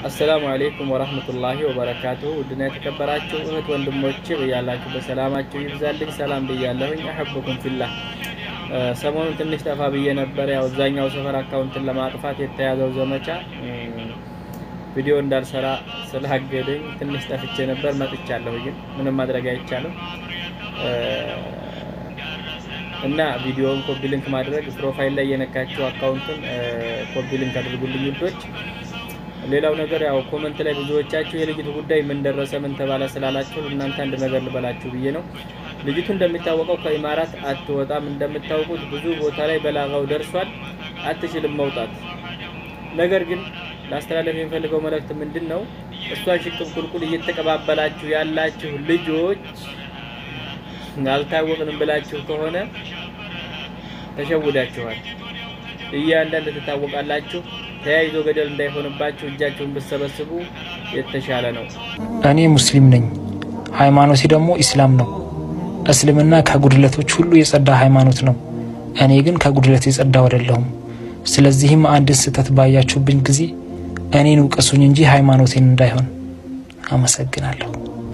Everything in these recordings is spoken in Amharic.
አሰላሙ አሌይኩም ወራህመቱላሂ ወበረካቱሁ። ውድና የተከበራችሁ እህት ወንድሞቼ በያላችሁ በሰላማችሁ ይብዛልኝ። ሰላም ብያለሁኝ። አሐብኩም ፊላህ። ሰሞኑን ትንሽ ጠፋ ብዬ ነበር። ያው እዛኛው ሰፈር አካውንትን ለማጥፋት የተያዘው ዘመቻ ቪዲዮ እንዳልሰራ ስላገደኝ ትንሽ ጠፍቼ ነበር። መጥቻለሁ፣ ግን ምንም ማድረግ አይቻልም እና ቪዲዮውን ኮፒ ሊንክ ማድረግ ፕሮፋይል ላይ የነካችሁ አካውንቱን ኮፒ ሊንክ አድርጉልኝ ውዶች። ሌላው ነገር ያው ኮመንት ላይ ብዙዎቻችሁ የልጅቱ ጉዳይ ምን ደረሰ ምን ተባለ ስላላችሁ እናንተ አንድ ነገር ልበላችሁ ብዬ ነው። ልጅቱ እንደሚታወቀው ከኢማራት አትወጣም። እንደምታውቁት ብዙ ቦታ ላይ በላጋው ደርሷል። አትችልም መውጣት። ነገር ግን ላስተላለፍ የሚፈልገው መልእክት ምንድን ነው? እሷን ሽቅብ ቁልቁል እየተቀባበላችሁ ያላችሁ ልጆች አልታወቅንም ብላችሁ ከሆነ ተሸውዳችኋል። እያንዳንድ ትታወቃላችሁ። ተያይዞ ገደል እንዳይሆንባችሁ እጃችሁን ብትሰበስቡ የተሻለ ነው። እኔ ሙስሊም ነኝ፣ ሃይማኖቴ ደግሞ ኢስላም ነው። እስልምና ከጉድለቶች ሁሉ የጸዳ ሃይማኖት ነው። እኔ ግን ከጉድለት የጸዳው አይደለሁም። ስለዚህም አንድን ስህተት ባያችሁብኝ ጊዜ እኔን ውቀሱኝ እንጂ ሃይማኖቴን እንዳይሆን። አመሰግናለሁ።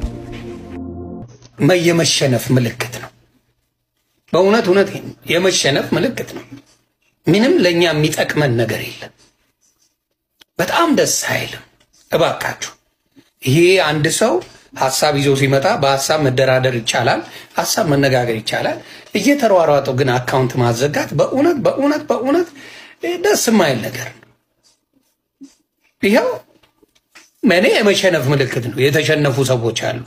የመሸነፍ ምልክት ነው። በእውነት እውነት የመሸነፍ ምልክት ነው። ምንም ለእኛ የሚጠቅመን ነገር የለም። በጣም ደስ አይልም። እባካችሁ ይሄ አንድ ሰው ሀሳብ ይዞ ሲመጣ በሀሳብ መደራደር ይቻላል፣ ሀሳብ መነጋገር ይቻላል። እየተሯሯጠው ግን አካውንት ማዘጋት በእውነት በእውነት በእውነት ደስ የማይል ነገር ነው። ይኸው እኔ የመሸነፍ ምልክት ነው። የተሸነፉ ሰዎች አሉ።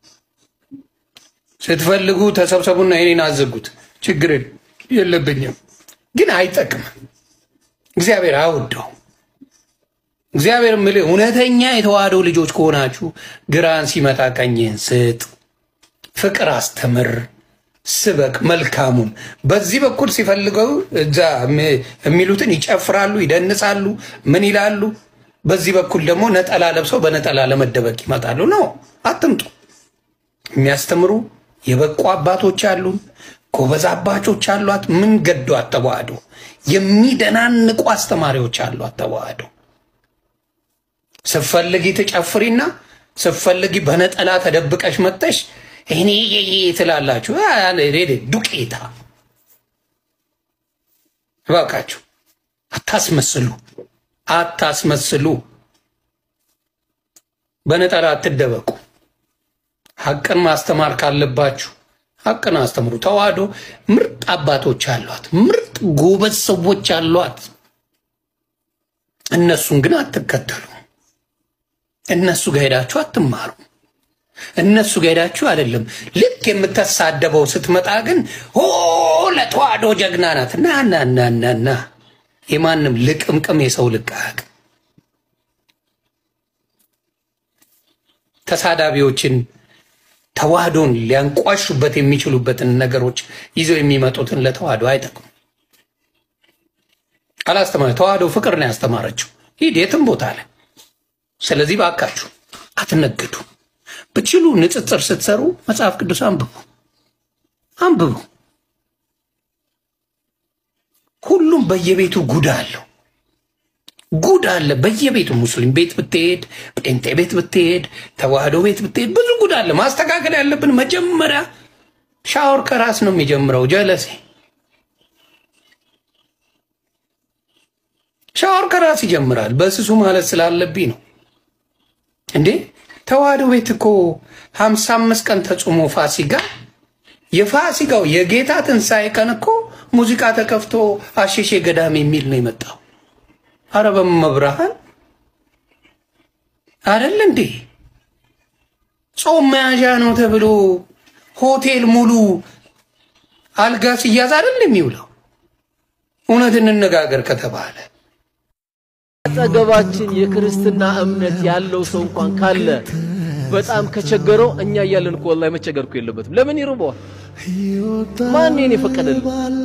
ስትፈልጉ ተሰብሰቡና የኔን አዘጉት፣ ችግር የለብኝም። ግን አይጠቅምም። እግዚአብሔር አውደው እግዚአብሔር ምልህ እውነተኛ የተዋህዶ ልጆች ከሆናችሁ ግራን ሲመጣ ቀኝህን ስጥ፣ ፍቅር አስተምር፣ ስበክ መልካሙን። በዚህ በኩል ሲፈልገው እዛ የሚሉትን ይጨፍራሉ፣ ይደንሳሉ፣ ምን ይላሉ። በዚህ በኩል ደግሞ ነጠላ ለብሰው በነጠላ ለመደበቅ ይመጣሉ። ነው አትምጡ። የሚያስተምሩ የበቁ አባቶች አሉን፣ ጎበዝ አባቾች አሏት። ምን ገዶ አተዋህዶ የሚደናንቁ አስተማሪዎች አሏት ተዋህዶ ስትፈልጊ ትጨፍሪና ስትፈልጊ በነጠላ ተደብቀሽ መጠሽ እኔ ትላላችሁ። ዱቄታ እባካችሁ አታስመስሉ፣ አታስመስሉ። በነጠላ አትደበቁ። ሀቅን ማስተማር ካለባችሁ ሀቅን አስተምሩ። ተዋህዶ ምርጥ አባቶች አሏት፣ ምርጥ ጎበዝ ሰዎች አሏት። እነሱን ግን አትከተሉ። እነሱ ጋር ሄዳችሁ አትማሩ። እነሱ ጋር ሄዳችሁ አይደለም። ልክ የምትሳደበው ስትመጣ ግን ሆ ለተዋህዶ ጀግና ናት። ና ና ና ና ና የማንም ልቅምቅም የሰው ልቃቅ ተሳዳቢዎችን ተዋህዶን ሊያንቋሹበት የሚችሉበትን ነገሮች ይዘው የሚመጡትን ለተዋህዶ አይጠቅም። አላስተማረ ተዋህዶ ፍቅር ነው ያስተማረችው። ሂድ የትም ቦታ ላይ ስለዚህ ባካችሁ አትነግዱ። ብችሉ ንጽጽር ስትሰሩ መጽሐፍ ቅዱስ አንብቡ አንብቡ። ሁሉም በየቤቱ ጉድ አለው፣ ጉድ አለ በየቤቱ። ሙስሊም ቤት ብትሄድ፣ ጴንጤ ቤት ብትሄድ፣ ተዋህዶ ቤት ብትሄድ ብዙ ጉድ አለ። ማስተካከል ያለብን መጀመሪያ ሻወር ከራስ ነው የሚጀምረው። ጀለሴ ሻወር ከራስ ይጀምራል። በስሱ ማለት ስላለብኝ ነው። እንዴ ተዋህዶ ቤት እኮ ሀምሳ አምስት ቀን ተጾሞ ፋሲጋ የፋሲጋው የጌታ ትንሣኤ ቀን እኮ ሙዚቃ ተከፍቶ አሸሼ ገዳም የሚል ነው የመጣው። አረ በመብርሃን አደለ እንዴ ጾም መያዣ ነው ተብሎ ሆቴል ሙሉ አልጋ ሲያዝ አደለ የሚውለው። እውነት እንነጋገር ከተባለ አጠገባችን የክርስትና እምነት ያለው ሰው እንኳን ካለ በጣም ከቸገረው እኛ እያለን እኮ ወላሂ መቸገር እኮ የለበትም። ለምን ይርበዋል? ማን ይሄን የፈቀደልን?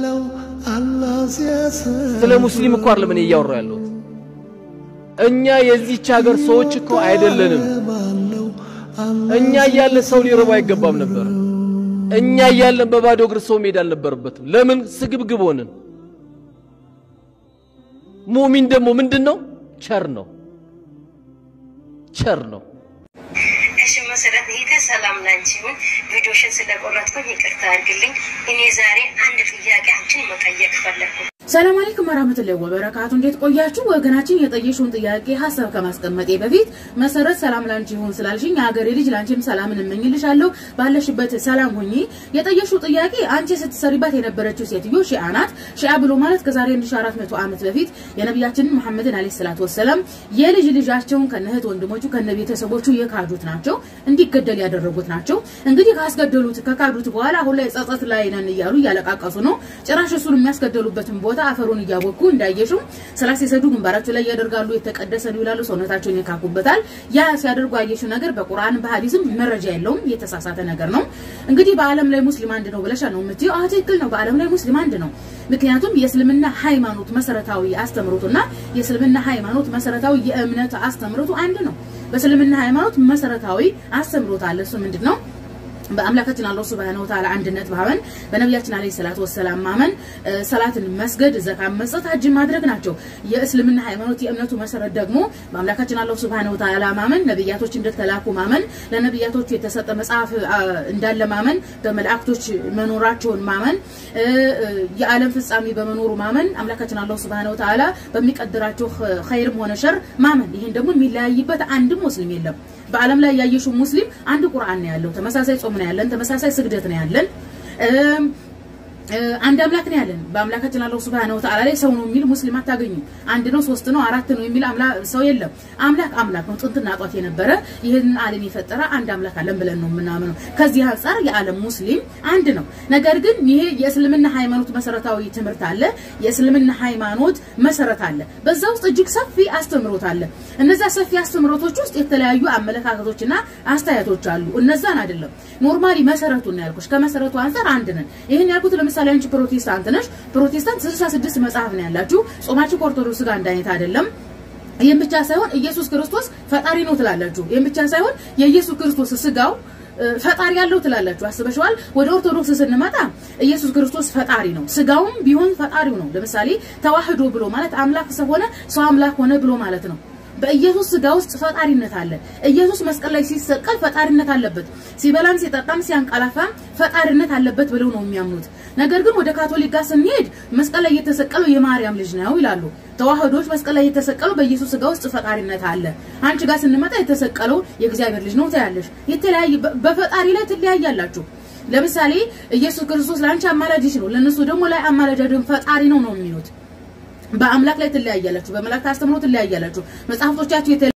ስለ ሙስሊም እኮ አይደለም እኔ እያወራሁ ያለሁት። እኛ የዚህች ሀገር ሰዎች እኮ አይደለንም። እኛ እያለን ሰው ሊርበው አይገባም ነበር። እኛ እያለን በባዶ እግር ሰው መሄድ አልነበረበትም። ለምን ስግብግብ ሆንን? ሙሚን ደግሞ ምንድን ነው? ቸር ነው። ቸር ነው። እሺ መሰረት ይሄ ሰላም ላንቺ ይሁን። ቪዲዮሽን ስለቆረጥኩኝ ይቅርታ አድርግልኝ። እኔ ዛሬ አንድ ጥያቄ አንቺን መጠየቅ ፈለግኩ። ሰላም አለይኩም ወራህመቱላሂ ወበረካቱ። እንዴት ቆያችሁ? ወገናችን የጠየሽውን ጥያቄ ሀሳብ ከማስቀመጤ በፊት መሰረት ሰላም ላንቺ ይሁን ስላልሽኝ የሀገሬ ልጅ ላንቺም ሰላምን እመኝልሻለሁ። ባለሽበት ሰላም ሁኚ። የጠየሽው ጥያቄ አንቺ ስትሰሪባት የነበረችው ሴትዮ ሺአ ናት። ሺአ ብሎ ማለት ከዛሬ 1400 ዓመት በፊት የነቢያችንን መሐመድን አለይሂ ሰላቱ ወሰለም የልጅ ልጃቸውን ከነህት ወንድሞቹ ከነ ቤተሰቦቹ የካዱት ናቸው፣ እንዲገደል ያደረጉት ናቸው። እንግዲህ ካስገደሉት ከካዱት በኋላ አሁን ላይ ጸጸት ላይ ነን እያሉ እያለቃቀሱ ነው። ጭራሽ እሱን የሚያስገደሉበትን ቦታ አፈሩን እያቦኩ እንዳየሽው ስላሴሰዱ ግንባራቸው ላይ ያደርጋሉ። የተቀደሰ ነው ይላሉ። ሰውነታቸውን ይካኩበታል። ያ ሲያደርጉ ያየሽው ነገር በቁርአን በሐዲስም መረጃ የለውም። የተሳሳተ ነገር ነው። እንግዲህ በዓለም ላይ ሙስሊም አንድ ነው ብለሻ ነው የምትይው። አዎ ትክክል ነው። በዓለም ላይ ሙስሊም አንድ ነው። ምክንያቱም የእስልምና ሃይማኖት መሰረታዊ አስተምሮቱና የእስልምና ሃይማኖት መሰረታዊ የእምነት አስተምሮቱ አንድ ነው። በእስልምና ሃይማኖት መሰረታዊ አስተምሮት አለ። እሱ ምንድን ነው? በአምላካችን አላህ ሱብሃነሁ ወተዓላ አንድነት ማመን፣ በነቢያችን አለይሂ ሰላቱ ወሰላም ማመን፣ ሰላትን መስገድ፣ ዘካን መስጠት፣ ሀጅ ማድረግ ናቸው። የእስልምና ሃይማኖት የእምነቱ መሰረት ደግሞ በአምላካችን አላህ ሱብሃነሁ ወተዓላ ማመን፣ ነብያቶች እንደተላኩ ማመን፣ ለነብያቶቹ የተሰጠ መጽሐፍ እንዳለ ማመን፣ በመላእክቶች መኖራቸውን ማመን፣ የዓለም ፍጻሜ በመኖሩ ማመን፣ አምላካችን አላህ ሱብሃነሁ ወተዓላ በሚቀድራቸው ኸይርም ሆነ ሸር ማመን። ይሄን ደግሞ የሚለያይበት አንድም ሙስሊም የለም። በዓለም ላይ ያየሽው ሙስሊም አንድ ቁርአን ነው ያለው። ተመሳሳይ ጾም ነው ያለን። ተመሳሳይ ስግደት ነው ያለን። አንድ አምላክ ነው ያለን። በአምላካችን አላህ ሱብሃነሁ ወተዓላ ላይ ሰው ነው የሚል ሙስሊም አታገኙ። አንድ ነው፣ ሶስት ነው፣ አራት ነው የሚል ሰው የለም። አምላክ አምላክ ነው፣ ጥንትና ጧት የነበረ ይህንን ዓለም የፈጠረ አንድ አምላክ አለን ብለን ነው የምናምነው። ከዚህ አንጻር የዓለም ሙስሊም አንድ ነው። ነገር ግን ይሄ የእስልምና ሃይማኖት መሰረታዊ ትምህርት አለ፣ የእስልምና ሃይማኖት መሰረት አለ። በዛ ውስጥ እጅግ ሰፊ አስተምሮት አለ። እነዛ ሰፊ አስተምሮቶች ውስጥ የተለያዩ አመለካከቶችና አስተያየቶች አሉ። እነዛን አይደለም ኖርማሊ መሰረቱን ነው ያልኩሽ። ከመሰረቱ አንጻር አንድ ነን። ይህን ያልኩት ለምሳሌ አንቺ ፕሮቴስታንት ነሽ። ፕሮቴስታንት 66 መጽሐፍ ነው ያላችሁ። ጾማችሁ ከኦርቶዶክስ ጋር አንድ አይነት አይደለም። ይህም ብቻ ሳይሆን ኢየሱስ ክርስቶስ ፈጣሪ ነው ትላላችሁ። ይህም ብቻ ሳይሆን የኢየሱስ ክርስቶስ ስጋው ፈጣሪ ያለው ትላላችሁ። አስበሽዋል? ወደ ኦርቶዶክስ ስንመጣ ኢየሱስ ክርስቶስ ፈጣሪ ነው፣ ስጋውም ቢሆን ፈጣሪው ነው። ለምሳሌ ተዋህዶ ብሎ ማለት አምላክ ሰው ሆነ፣ ሰው አምላክ ሆነ ብሎ ማለት ነው። በኢየሱስ ስጋ ውስጥ ፈጣሪነት አለ። ኢየሱስ መስቀል ላይ ሲሰቀል ፈጣሪነት አለበት። ሲበላም ሲጠጣም ሲያንቀላፋም ፈጣሪነት አለበት ብለው ነው የሚያምኑት። ነገር ግን ወደ ካቶሊክ ጋር ስንሄድ መስቀል ላይ የተሰቀለው የማርያም ልጅ ነው ይላሉ። ተዋህዶች መስቀል ላይ የተሰቀለው በኢየሱስ ስጋ ውስጥ ፈጣሪነት አለ። አንቺ ጋር ስንመጣ የተሰቀለው የእግዚአብሔር ልጅ ነው ታያለሽ። የተለያየ በፈጣሪ ላይ ትለያያላችሁ። ለምሳሌ ኢየሱስ ክርስቶስ ለአንቺ አማላጅሽ ነው፣ ለነሱ ደግሞ ላይ አማላጅ አይደለም ፈጣሪ ነው ነው የሚሉት። በአምላክ ላይ ትለያያላችሁ፣ በመላእክት አስተምሮ ትለያያላችሁ። መጽሐፍቶቻችሁ